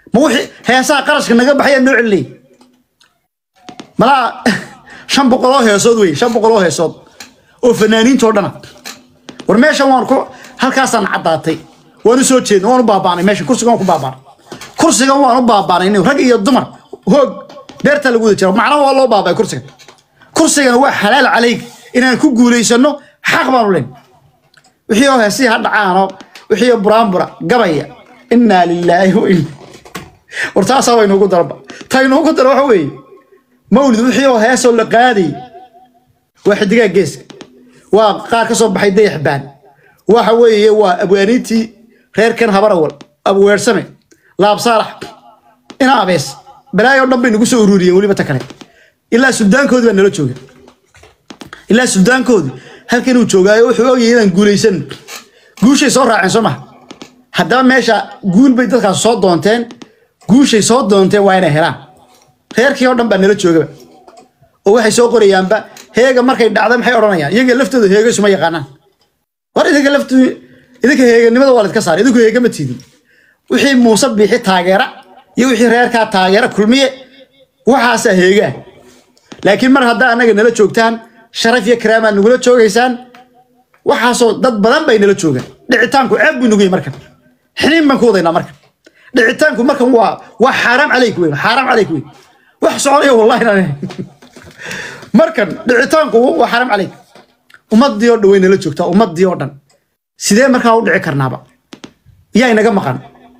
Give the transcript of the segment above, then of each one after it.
ma wixii heesaha qarashka naga baxaya noo celinay malaa shan boqoloo heesood wey shan boqoloo heesood oo fanaaniintoo dhana war meeshan waan ku halkaasaan caddaatay waan u soo jeedna waan u baabaanay meesha kursigan waan ku baabaanay kursigan waan u baabaanay nin rag iyo dumar hoog beerta lagu wada jira macnaha waa loo baabay kursigan kursigan waa xalaal calayg inaan ku guulaysano xaq baanu len wixii oo heesii ha dhacaano wixii oo buraanbura gabaya innaa lilaahi wa in war taasaa way noogu daraba ta inoogu dara waxa weeye mawlid wixii oo heesoo la qaaday waa xidigaa geeska waa qaar ka soo baxay dayax baan waxa weeye waa abwaaniintii reerkan habarawal abweersame laab saalax ina abees balaayo dhan bay nagu soo ururiyeen weliba ta kale ilaa suldaankoodii baa nala jooga ilaa suldaankoodii halkan uu joogaayo wuxuu ogayay inaan guulaysan guushay soo raaceen soo maha haddaba meesha guul bay dadkaas soo doonteen guushay soo doonteen waa inay helaan reerkii oo dhan baa nala joogaba oo waxay soo qorayaanba heega markay dhacda maxay odhanayaan iyaga laftooda heega isuma yaqaanaan war idinka laftu idinka heeganimada waa laydka saara idinku heega ma tiidin wixii muuse biixi taageera iyo wixii reerkaa taageera kulmiye waxaasaa heegaa laakiin mar haddaa annaga nala joogtaan sharaf iyo karaamaa nagula joogaysaan waxaasoo dad badan bay nala joogaan dhicitaanku ceeb buu nagu yahay markan xiniin baan ku wadaynaa markan dhicitaanku markan waa waa xaaraam calayk weyn xaaraam calayk weyn wax soconaya wallahi inaan ahayn. markan dhicitaanku waa xaaraam calayk ummadii oo dhan way nala joogtaa ummadii oo dhan sidee markaa u dhici karnaaba yaa inaga maqan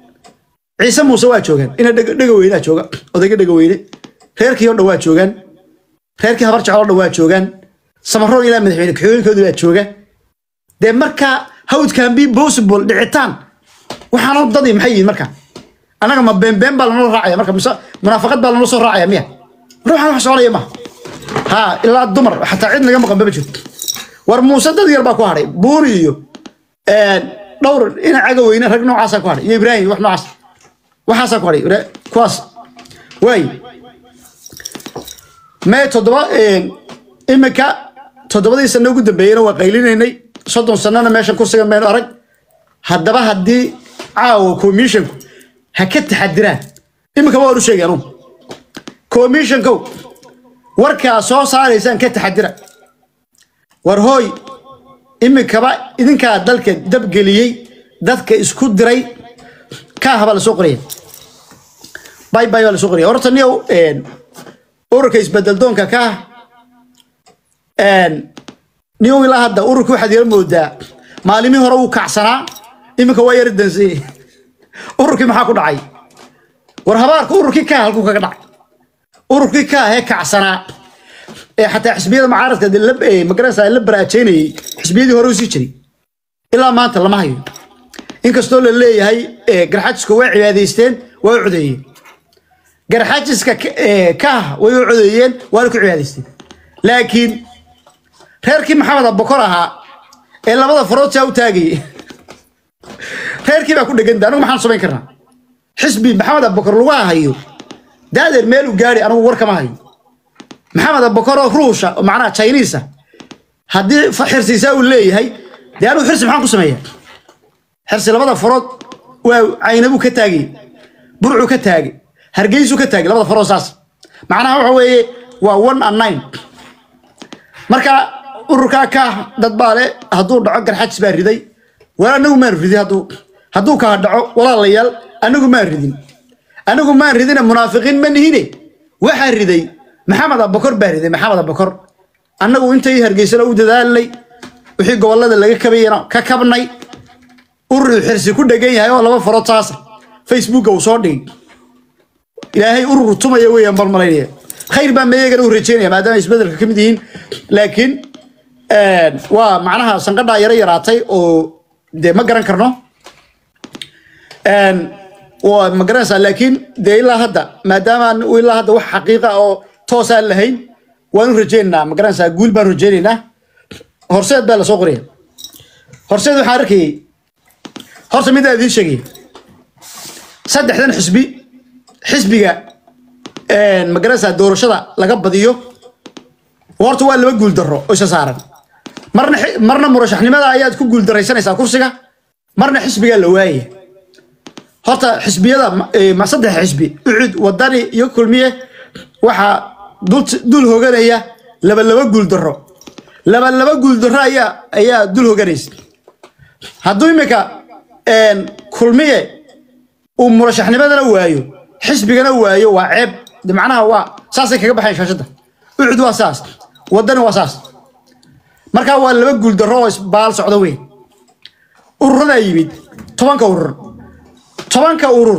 ciise muuse waa joogaan ina dhega dhega weynaa jooga odayga dhega weyne reerkii oo dhan waa joogaan reerkii habar jecel oo dhan waa joogaan samaroon ilaa madaxweyne kaxooyinkooda baa jooga dee markaa how it can be possible dhicitaan waxaanoo dadii maxay yihiin marka annaga ma beenbeen baa lanala raacaya marka mise munaafaqad baa lanala soo raacaya miya ruuxan wax soconaya ma ha ilaa dumar xataa cid naga maqan bama jirto war muuse dad yar baa ku hadhay buuri iyo dhowr ina caga weyne rag noocaasaa ku hadhay iyo ibraahim wax noocaas waxaasaa ku hadhay Ibra- kuwaas waay mee toddoba imika toddobadii sano ugu dambeeyeyna waa qaylinaynay soddon sanana meeshan kursiga maynu arag haddaba haddii caawa commissionku ha ka taxadiraan imika waan u sheegay anugu commissionkow warkaa soo saaraysaan ka taxadira war hooy imikaba idinkaa dalka dabgeliyey dadka isku diray kaaha baa lasoo qoraya bay bay baa lasoo qoraya horta niyow ururka isbedeldoonka kaah niyow ilaa hadda ururka waxaad yara moodaa maalimii hore wuu kacsanaa iminka waa yara dansay ururkii maxaa ku dhacay war habaarka ururkii kaah halkuu kaga dhacay ururkii kaah ee kacsanaa ee xataa xisbiyada mucaaradka dee la- ee magaranaysaa la baraajeynayay xisbiyadii hore usii jiray ilaa maanta lama hayo inkastoo la leeyahay ee, garxajiska way cibaadaysteen waa u codeeyeen garxajiska ka- ee, kaah way u codeeyeen waana ku cibaadaysteen laakiin reerkii maxamed abokor ahaa ee labada farood saa u taagayay reerkii baa ku dheganta anigu maxaan samayn karnaa xisbi maxamed abokor lagu hayo daadeer meel u gaari anigu war kama hayo maxamed abokor oo ruusha oo macnaha chinese haddii fa- xirsiisaa uu leeyahay dee anigu xirsi maxaan ku sameeyaa xirsi labada farood waa caynabuu ka taagay burcuu ka taagay hargeysuu ka taagay labada farood saas macnaha waxa weeye waa one and nine marka ururkaa ka dad baa le hadduu dhaco garxajis baa riday war anagu maan ridin hadduu hadduu kaa dhaco walaalayaal anagu maan ridin anagu maan ridine munaafiqiin ma nihine waxaa riday maxamed abakor baa riday maxamed abakor annagu intay hargeysana u dadaalnay wixii gobolada laga kabayana ka kabnay urur xirsi ku dhegan yahay oo laba farood saasa facebooka uu soo dhigay ilaahay urur tumaya weeyaan bal malaynaya khayr baa meeyagana u rajeynaya maadaama isbedelka ka mid yihiin laakiin waa macnaha sanqadhaa yaro yaraatay oo dee ma garan karno waa ma garanaysaa laakiin dee ilaa hadda maadaama aan ilaa hadda wax xaqiiqa oo toos aan lahayn waan u rajeynaynaa ma garanaysaa guul baan rajeynaynaa horseed baa lasoo qoraya horseed waxaan arkayay horta mid aan idiin sheegay saddexdan xisbi xisbiga ma garanaysaa doorashada laga badiyo horta waa laba guul darro oo isa saaran marna xi- marna murashaxnimada ayaad ku guul daraysanaysaa kursiga marna xisbigaa la waayaya horta xisbiyada ma- ee, ma saddex xisbi ucud wadani iyo kulmiye waxaa dul dul hoganaya laba laba guul daro laba laba guul daro ayaa ayaa dul hoganaysa hadduu imika een, kulmiye uu murashaxnimadana waayo xisbigana waayo waa ceeb de macnaha waa saasay kaga baxayn shaashadda ucud waa saas wadani waa saas markaa waa laba guul daro oo isbaal socda weyn ururadaa yimid tobanka urur tobanka urur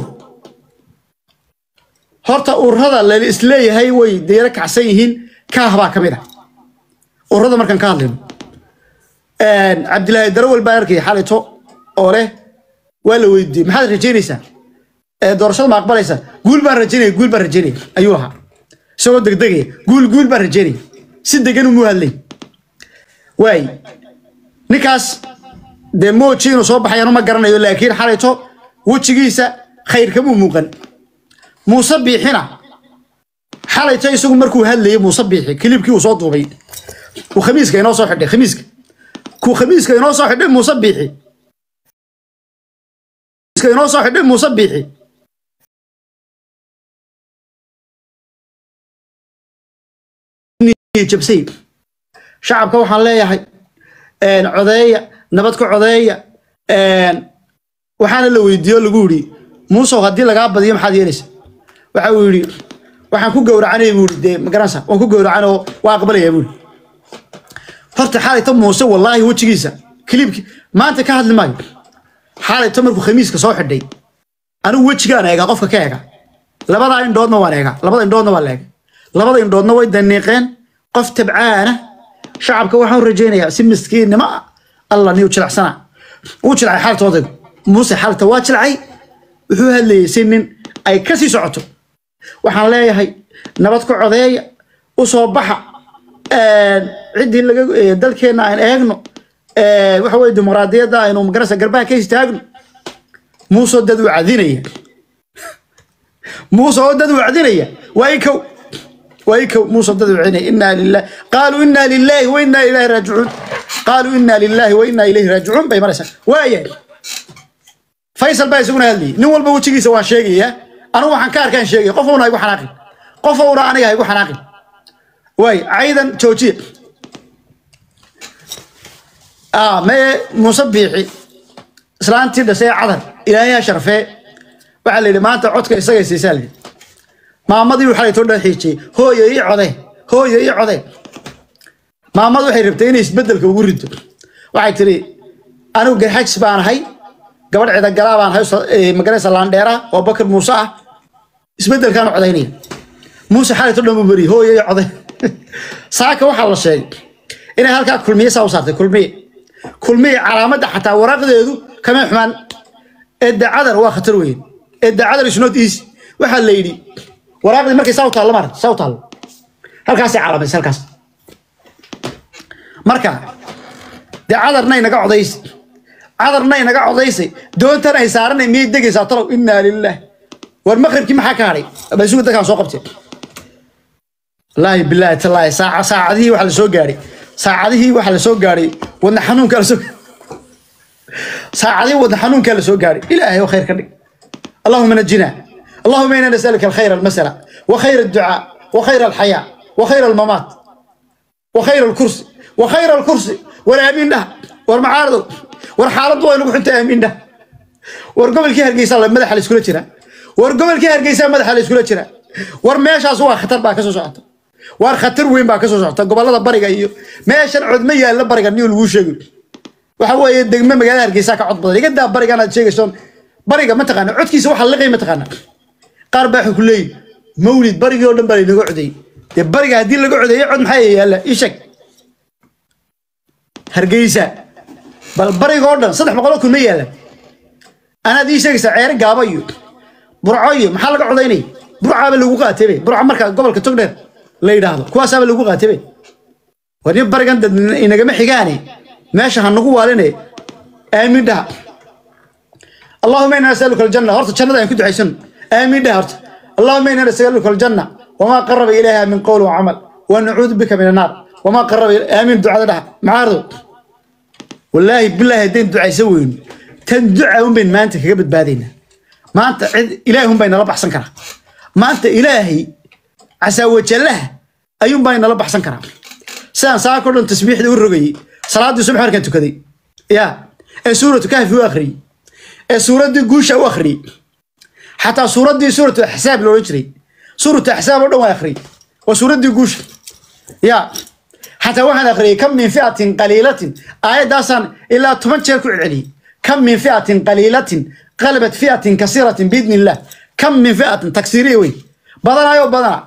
horta ururada la isleeyahay way deero kacsan yihiin kaah baa ka mid ah ururada markaan ka hadlayno cabdilaahi darawel baa arkay xalito oo leh waa la weydiiyey maxaad rajaynaysaa ee doorashada ma aqbalaysa guul baan rajaynaya guul baan rajaynaya ayuu ahaa isagoo degdegaya guul guul baan rajaynaya si degan umuu hadlay waay ninkaas dee mooji inuu soo baxayaan uma garanayo laakiin xalayto wejigiisa khayr kamuu muuqan muuse biixina xalayto isagu markuu hadlayay muuse biixi kilibkii uu soo duubay uu khamiiska inoo soo xidhay khamiiska kuu khamiiska inoo soo xidhay muuse biixi khamiiska inoo soo xidhay muuse biixi jabsay shacabka waxaan leeyahay een, codeeya nabad ka codeeya een, waxaana la weydiiyo lagu yidhi muusow haddii lagaa badiyo maxaad yeelaysa waxa uu yidhi waxaan ku gowracanaya buu yidhi dee magaranaysa waan ku gowracan oo waa aqbalaya buu yidhi horta xaalayta muuse wallaahi wejigiisa kilibki maanta ka hadli maayo xaalayta markuu khamiiska soo xidhay anigu wejigaan eegaa qofka ka eega labada indhoodna waan eegaa labada indhoodna waan la eega labada indhoodna way daniiqeen qof tabcaana shacabka waxaan u rajaynayaa si miskiinnimo ah alla niyu jilacsana uu jilcay xaalta odaygu muuse xaalta waa jilcay wuxuu hadlayay si nin ay ka sii socoto waxaan leeyahay nabad ka codeeya u soo baxa ciddii laga eh, dalkeenna aan eegno eh, waxa weye dimuqraadiyadda aynu magarasa garbaha ka istaagno muuse oo dad u cadinaya muuse oo dad u cadinaya waa i kow waa i kow muuse oo dad u cadinaya inaa lillahi qaaluu inaa lillahi wa inaa ilaahi raajicuun qaaluu inaa lillahi wa inaa ilayhi raajicuun bay maraysaa waayahay faysal baa isaguna hadlayay nin walba wejigiisa waan sheegayaa anigu waxaan ka arkaan sheegaya qof una igu xanaaqin qof una aniga ha igu xanaaqin waay caydan joojiya ah mee muuse biixi islaantii dhashay cadar ilaahay ha sharfee waxaa la yidhi maanta codka isagay siisaa la yidhi maamadii waxaa laytoo dhan xiijiyey hooyo ii code hooyo ii code maamadu waxay rabtay inay isbedelka ugu rido waxay tiri anigu garxajis baan ahay gabadh cidagalaa baan ahay magaraysa laandheera oo bakar muuse ah isbedelkaan codaynaya muuse xalayto dhan buu beriyey hooyo ii code saaka waxaa la sheegay inay halkaa kulmiye saa u saartay kulmiye kulmiye calaamadda xataa waraaqdeedu kama xumaan edda cadar waa khatar weyn edda cadar is not easy waxaa la yidhi waraaqdii markay saa u taallo maarata saa u taallo halkaasay calaamaysay halkaas marka dee cadarnay naga codaysay cadarnay naga codaysay doontan ay saaranay miyay degaysaa talow innaa lillaah war maqribkii maxaa ka hadhay basuga dadkaan soo qabtay wallaahi bilaahi tallaahi saaca saacadihii waxaa la soo gaadhay saacadihii waxaa la soo gaadhay wadna xanuunkaa la soo saacadihii wadna xanuunkaa la soo gaadhay ilaahay oo khayr ka dhig اللهم نجنا اللهم انا نسالك الخير المسألة وخير الدعاء وخير الحياة وخير الممات وخير الكرسي وخير الكرسي والامين ده والمعارض والحالة وين وحنت امين ده ورقبل كي هرقيسا مدح الاسكولة جرا ورقبل كي هرقيسا مدح الاسكولة جرا ورميشاس waa khatar baa kasoo socota waar khatar weyn baa kasoo socota gobolada bariga iyo meeshan codma yaalla bariga niyo lagu sheegay waxa weeye degme magaalada hargeysa ka cod badan iga daa barigan aad sheegayso bariga ma taqaana codkiisa waxa liqay ma taqaana qaar baa ku leeyihin mawlid barigii oo dhan baa laynaga codeeyey dee bariga haddii laga codeeyo cod maxaa yaalla ii sheeg hargeysa bal bariga oo dhan saddex boqoloo kun ma yaalla anaad ii sheegaysaa ceere gaaba iyo burco iyo maxaa laga codaynaya burcaaba lagu qaatebe burca marka gobolka togdheer la yidhaahdo kuwaasaaba lagu qaatebe war nin barigan dad inagama xigaane meesha ha nagu waaline aamin dhaha اللهم انا نسالك الجنه هرت جنة ان كنت عايشن امين ده هرت اللهم انا نسالك الجنه وما قرب اليها من قول وعمل ونعوذ بك من النار وما قرب إلي- امين دعاء ده معارض والله بالله دين دعاء يسوين تن دعاء من ما انت كبد بادينا maanta cid ilaahi unbay nala baxsan karaa maanta ilaahay casaawajallaha ayuunbaa nala baxsan karaa sidaan saako dhan tasbiixda u rogayey salaaddii subax markaan tukaday ya ee suuratu kahfi u akhriyey ee suuraddii guusha u akhriyey xataa suuraddii suuratu axsaab loolan jiray suuratu axsaab oo dhan waa akhriyey waa suuraddii guusha ya xataa waxaan akhriyey kam min fi'atin qaliilatin aayaddaasaan ilaa toban jeer ku celceliyey kam min fi'atin qaliilatin qalabat fi'atin kasiiratin biidni illah kam min fi'atin taksiiriya wey badanaayoo badana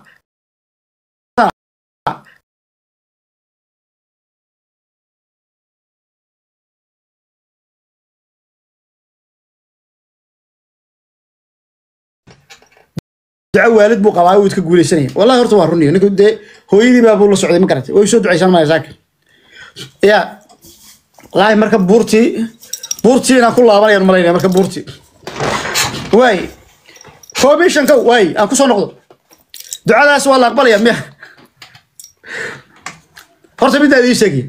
duco waalid buu qabaa wuu iska guuleysanaya wallahi horta waa runiyo ninku dee hooyadii baa buu la socday ma garatay way soo ducaysan maya saaka ya wallaahi marka buurtii buurtii inaan ku laabanayaan malaynaya marka buurtii waay commission kow waay aan kusoo noqdo ducadaas waa la aqbalaya miya horta middaa idii sheegaya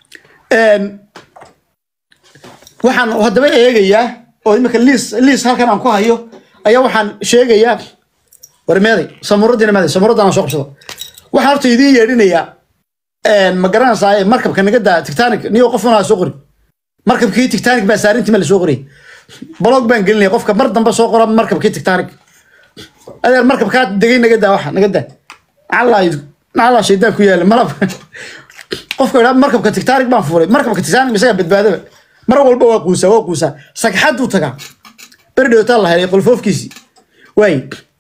waxaan haddaba eegayaa oo imika liis liis halkan aan ku hayo ayaa waxaan sheegayaa war meeday samuuradiina meeday samuuradaan soo qabsado waxaan horta idiin yeedhinayaa ma garanaysaa markabka naga daa tictanic niyo qof unaa soo qori markabkii tictanic baa saarintii ma la soo qoriyay blog baan gelinaya qofka mar dambe soo qora markabkii tictanic adeer markabkaa degay naga daa waxa naga daa nacallaa nacallaa shaydaan ku yaala malab qofka idhaa markabka tictanic baan fuulay markabka tictanic isagaa badbaadaba mar walba waa quusaa waa quusaa sagxaduu tagaa beri dhowtaa la helay qolfoofkiisii waay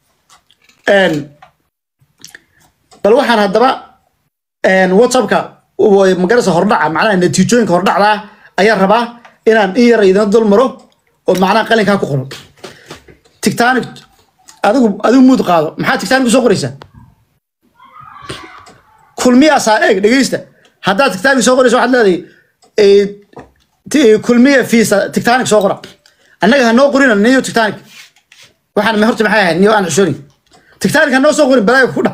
bal waxaan haddaba whatsappka magarasa hordhaca macnaha natiijooyinka hordhacdaa ayaan rabaa inaan in yar idina dul maro oo macnaha qalinkaa ku qoran tictanic adigu adigu muud qaado maxaa tictanic soo qoraysaa kulmiyaasaa eeg dhegeysta haddaad tictanic soo qoraysa waxaad leedahay kulmiya fiisa tictanic soo qora annaga ha noo qorina niyo tictanic waxaan horta maxay ahayd niyo aan xushooni tictanic ha noo soo qorin balaaga ku dha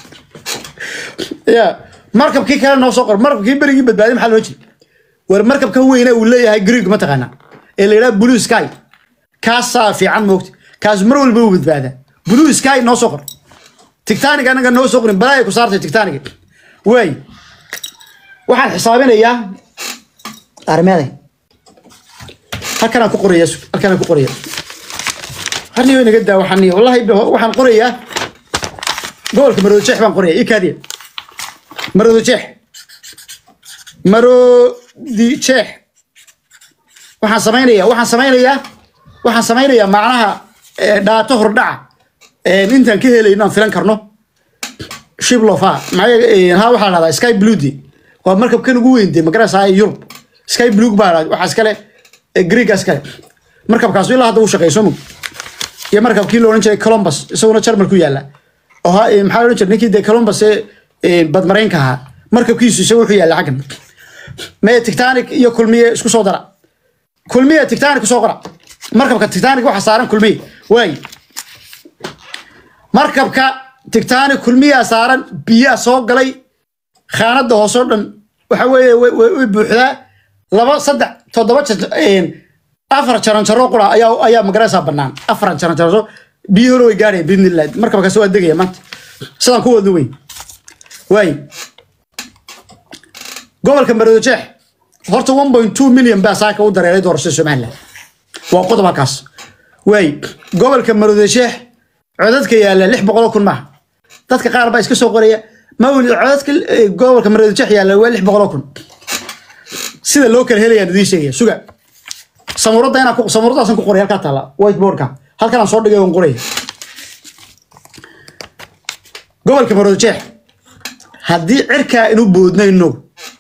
ya markabkii kale noo soo qor markabkii berigii badbaaday maxaa loo jiri war markabka weyne uu leeyahay greeg ma taqaanaa ee la yidhaha blue sky kaasaa fiican moogta kaas mar walba uu badbaadaa blue sky noo soo qor tictanic anaga noo soo qorin balaaya ku saartay tictanic waay waxaan xisaabinayaa armeeday halkanaan ku qoraya halkanaan ku qoraya harniyo inaga daa waxaan wallahi waxaan qorayaa gobolka maroodo jeex baan qoraya ikaadiya maroodo jeex maroodi jeex waxaan samaynayaa waxaan samaynayaa waxaan samaynayaa macnaha dhaato hordhaca intaan ka helayno aan filan karno shiblofa ha waxaa dhahdaa sky bluedi waa markabkan ugu weyn dee magaraysaa yurub sky blue baa waxaa iskale greega iskale markabkaas ilaa hadda uu shaqeeyo soo mog iyo markabkii la odhan jiray columbus isaguna jarmal ku yaala oo maxaa odhan jiray ninkii dee columbus ee badmaraynka ahaa markabkiisu isaga wuxuu yaalla xaggan mee tictanic iyo kulmiye isku soo dara kulmiye tictanic kusoo qora markabka tictanic waxa saaran kulmiye waay markabka tictanic kulmiyaa saaran biyaa soo galay khaanada hoosoo dhan waxa weeye way buuxdaa laba saddex toddoba afar jaranjaro qura ayaa ayaa magaraysaa bannaan afar jaranjaro biyo hore way gaadhaya biidnillah markabkaas waa degaya maanta sidaan ku wadno weyn waay gobolka maroodi jeex horta one point two million baa saaka u dareeray doorashada somaliland waa qodob halkaas waay gobolka maroodi jeex codadka yaalla lix boqol kun maaha dadka qaar baa iska soo qoraya mawlid codadka gobolka maroodi jeex yaalla waa lix boqol kun sida loo kala helayaan idiin sheegaya suga samuuradda inaan samuuraddaasaan ku qoray halkaa taalla whiteboardka halkan aan soo dhigay oon qoraya gobolka maroodi jeex haddii cirkaa inu boodnayno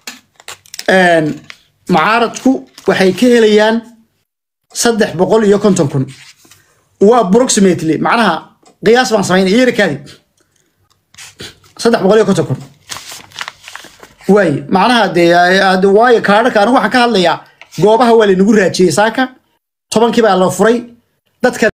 mucaaradku waxay ka helayaan saddex boqol iyo konton kun waa approximately macnaha qiyaas baan samaynaya yeerikaadi saddex boqol iyo konton kun waay macnaha dee waayo kaadhaka anigu waxaan ka hadlayaa goobaha waa laynagu raajiyey saaka tobankii baa la furay dadka